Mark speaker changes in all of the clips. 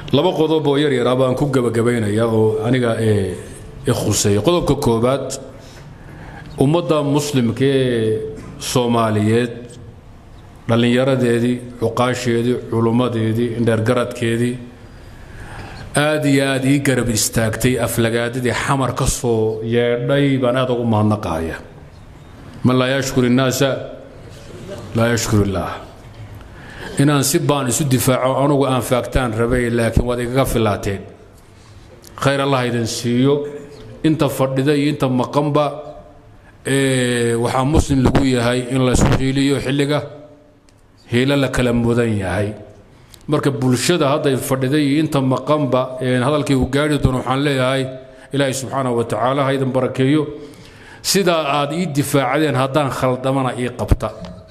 Speaker 1: laba qodob oo yar yaraa baan ku gebagabaynaya oo aniga i khuseeya qodobka koobaad ummadda muslimka ee soomaaliyeed dhallinyaradeedii cuqaasheedii culummadeedii indheergaradkeedii aad iyo aad ii garab istaagtay aflagaadadii xamar ka soo yeedhay baan aad ugu mahadnaqaaya man laa yashkur innaasa laa yashkur illaah inaan si baan isu difaaco anugu aan faagtaan rabay laakiin waad igaga filaateen khayr allah idin siiyo inta fadhida iyo inta maqanba waxaa muslim lagu yahay in laysu hiiliyo xilliga hiilo la kala mudan yahay marka bulshada hadday fadhiday iyo inta maqanba hadalkii uu gaari doono waxaan leeyahay ilaahay subxaana wa tacaala ha idin barakeeyo sidaa aad ii difaacdeen haddaan khaldamana ii qabta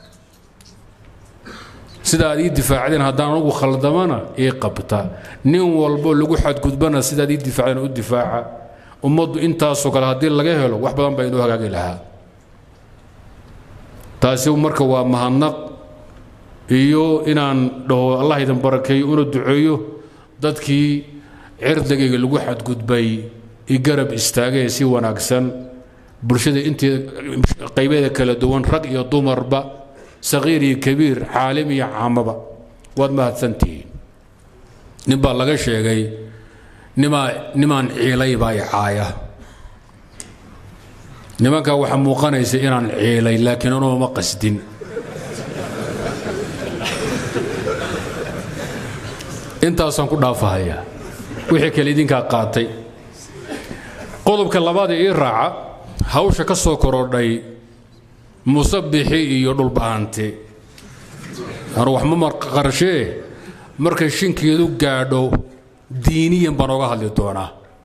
Speaker 1: sida aad ii difaacdeen haddaan anugu khaldamana ii qabta nin walbo lagu xadgudbana sidaad ii difaacdeen u difaaca ummaddu intaasoo kale haddii laga helo wax badan baa inoo hagaagi lahaa taasi marka waa mahadnaq iyo inaan dhaho allah idin barakeeyo una duceeyo dadkii cirdigayga lagu xadgudbay i garab istaagee si wanaagsan bulshada intii qaybeeda kala duwan rag iyo dumarba saqiir iyo kabiir caalim iyo caamaba waad mahadsantihiin nin baa laga sheegay nimaa nimaan ciilay baa i caaya nimankaa waxaa muuqanaysa inaan ciilay laakiin anuu ma qasdin intaasaan ku dhaafahayaa wixii kale idinkaa qaatay qodobka labaad ee ii raaca hawsha ka soo korodhay musabixi iyo dhulba'aante anu wax ma marqarshee markay shinkeedu gaadho diiniyan baan oga hadli doonaa